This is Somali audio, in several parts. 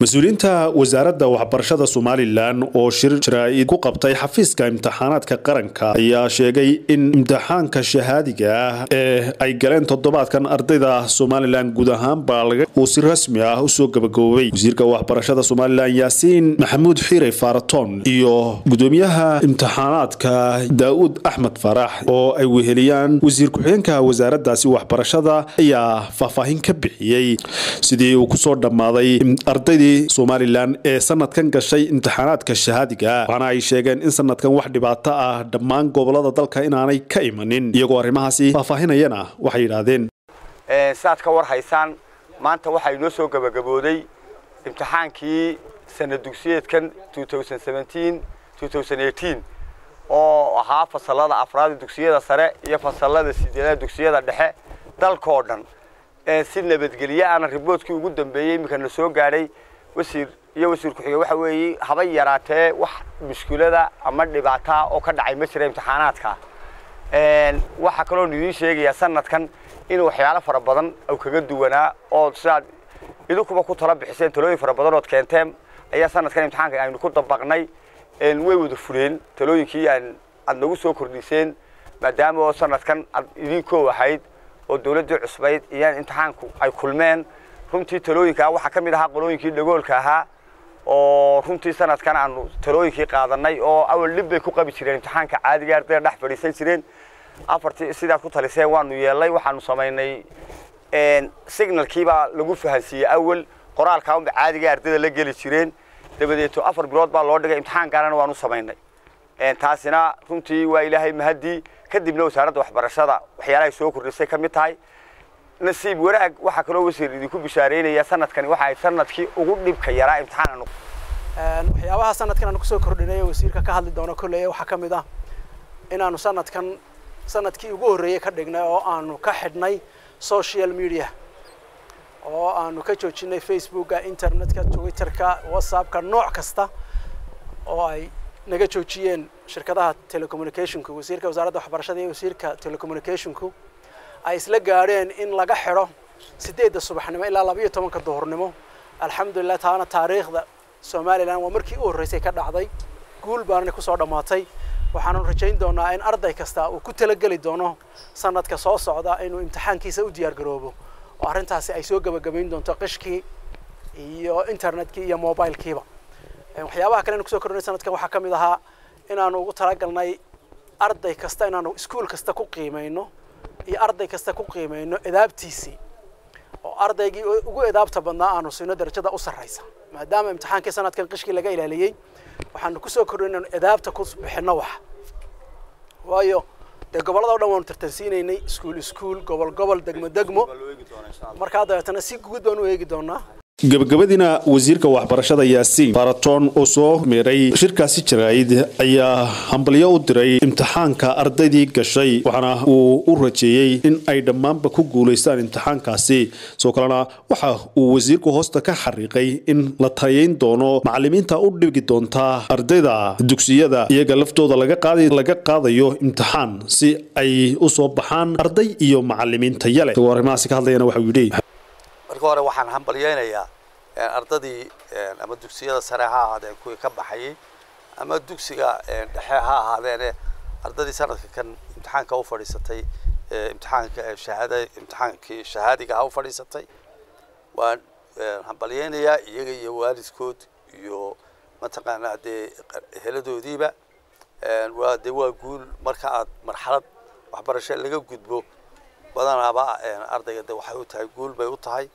mas-uuliyiinta wasaaradda waxbarashada somalilan oo shir jaraa'id ku qabtay xafiiska imtixaanaadka qaranka ayaa sheegay in imtixaanka shahaadiga ah ee ay galeen toddobaadkan ardayda somalilan guud ahaanba uu si rasmi ah usoo gabagaboobay wasiirka waxbarashada somalilan yaasiin maxamuud xiire faaraton iyo gudoomiyaha imtixaanaadka daa'uud axmed farax oo ay weheliyaan wasiir ku-xigeenka wasaaraddaasi waxbarashada ayaa faahfaahin ka bixiyey sidii uu kusoo dhammaaday ardaydii somalilan ee sanadkan gashay imtixaanaadka shahaadiga waxaana ay sheegeen in sanadkan wax dhibaato ah dhammaan gobolada dalka inaanay ka imanin iyagoo arrimahaasi faahfaahinayana waxay yidhaahdeen saad ka war haysaan maanta waxaa inoo soo gabagabooday imtixaankii sana dugsiyeedkan oo ahaa fasalada afraada dugsiyada sare iyo fasalada sideedaad dugsiyada dhexe dalkoo dhan si nabadgelye aana riboodkii ugu dambeeyey iminkana soo gaadhay wasiir iyo wasiir ku-xige waxa weeye haba yaraatee wax mushkilada ama dhibaataa oo ka dhacay ma jira imtixaanaadka waxaa kaloon idiin sheegayaa sanadkan in waxyaalo fara badan u kaga duwanaa oo sidaad idinkuba ku tala bixiseen talooyin fara badan ood keenteen ayaa sanadkan imtixaanka aynu ku dabaqnay way wada fuleen talooyinkii aad nagu soo kordhiseen maadaama oo sanadkan aad idinkoo ahayd oo dawladdii cusbayd iyaan imtixaanku ay kulmeen runtii talooyinkaa waxaa ka mid ahaa qolooyinkii dhagoolka ahaa oo runtii sanadkan aanu talooyinkii qaadanay oo awal dhib bay ku qabi jireen imtixaanka caadiga ardayda dhex fadhiisan jireen afartii sidaad ku taliseen waanu yeelnay waxaanu samaynay signalkiibaa lagu fahansiiyey awal qoraalkaa unba caadiga ardayda la geli jireen dabadeeto afar bilood baa loo dhigay imtixaan gaarana waanu samaynay taasina runtii waa ilaahay mahadii kadibna wasaaradda waxbarashada waxyaalahay soo kordhisay ka mid tahay nasiib wanaag waxaa kaloo wasiir idinku bishaareynaya sanadkani waxa ay sanadkii ugu dhibka yaraa imtixaan waxyaabaha sanadkan aanu kusoo kordhinay wasiirka ka hadli doono kolley waxaa ka mid ah inaanu sanadkan sanadkii ugu horreeyey ka dhignay oo aanu ka xidhnay social media oo aanu ka joojinay facebooka internetka twitterka whatsappka nooc kasta oo ay naga joojiyeen shirkadaha telecommunicationku wasiirka wasaaradda waxbarashada iyo wasiirka telecommunicationku ay isla gaadheen in laga xidho sideedda subaxnimo ilaa labayo tobanka duhurnimo alxamdulilah taana taariikhda somalilan waa markii u horreysay ka dhacday guul baanana kusoo dhammaatay waxaanu rajayn doonaa in arday kasta uu ku talageli doono sanadka soo socda inuu imtixaankiisa u diyaar garoobo oo arrintaasi ay soo gebagabayn doonto qishkii iyo internetkii iyo mobilkiiba waxyaabaha kale anu kusoo kordhinay sanadkan waxaa ka mid ahaa inaanu ugu talagalnay arday kasta inaanu iskuol kasta ku qiimayno iyo arday kasta ku qiimayno edaabtiisii oo ardaygii ugu edaabta badnaa aanu siino darajada u sarraysa maadaama imtixaankii sanadkan qishkii laga ilaaliyey waxaanu kusoo kordhin inaanu edaabta ku bixinno wax waayo dee gobollada o dhan waanu tartansiinaynay iskuol iskuol gobol gobol degmo degmo markaa dabeetana si guud baan u eegi doonaa gabagabadiina wasiirka waxbarashada yaasiin faaraton oo soo meeray shirkaasi jaraa'id ayaa hambalyo u diray imtixaanka ardaydii gashay waxaana uu u rajeeyey in ay dhammaanba ku guulaystaan imtixaankaasi sidoo kalena waxa uu wasiirku hoosta ka xariiqay in la taliyayn doono macalimiinta u dhigi doontaa ardayda dugsiyada iyaga laftooda laga qaadayo imtixaan si ay u soo baxaan arday iyo macalimiin taya leh isagoo arrimahaasi ka hadlayana waxau yidhi marka hore waxaan hambalyaynayaa ardadii ama dugsiyada sare ha ahaadeen kuwii ka baxayay ama dugsiga dhexe ha ahaadeene ardadii sanadka kan imtixaanka u fadhiisatay imtixaanka shahaada imtixaankii shahaadiga ha u fadhiisatay waan hambalyaynayaa iyaga iyo waalidkood iyo mataqaanaa dee heladoodiiba waa dee waa guul marka aad marxalad waxbarasho laga gudbo badanaaba ardayga de waxay u tahay guul bay u tahay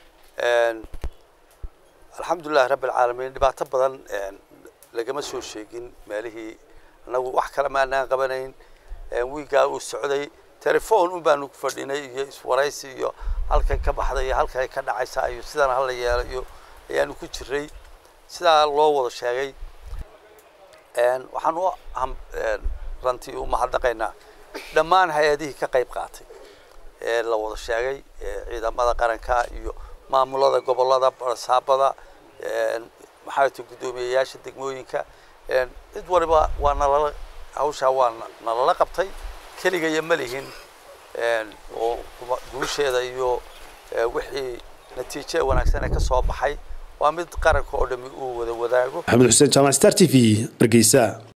alxamdulilahi rabbi alcaalamiin dhibaato badan lagama soo sheegin meelihii anagu wax kale maanaan qabanayn wiigaa uu socday telefon un baanu fadhinay iyo iswaraysi iyo halkan ka baxday iyo halkan ka dhacaysa iyo sidan hala yeelo iyo ayaanu ku jiray sidaa loo wada sheegay waxaan u rantii u mahadnaqaynaa dhammaan hay-adihii ka qayb qaatay ee la wada sheegay ciidamada qaranka iyo maamulada gobolada barsaabada maxaa ta guddoomiyeyaasha degmooyinka cid waliba waa nalala hawshaa waa nalala qabtay keligaya ma lihin oo guusheeda iyo wixii natiijo wanaagsan ee ka soo baxay waa mid qaranka oo dhami uu wada wadaago maxamed xuseen jaamac star t v hargeysa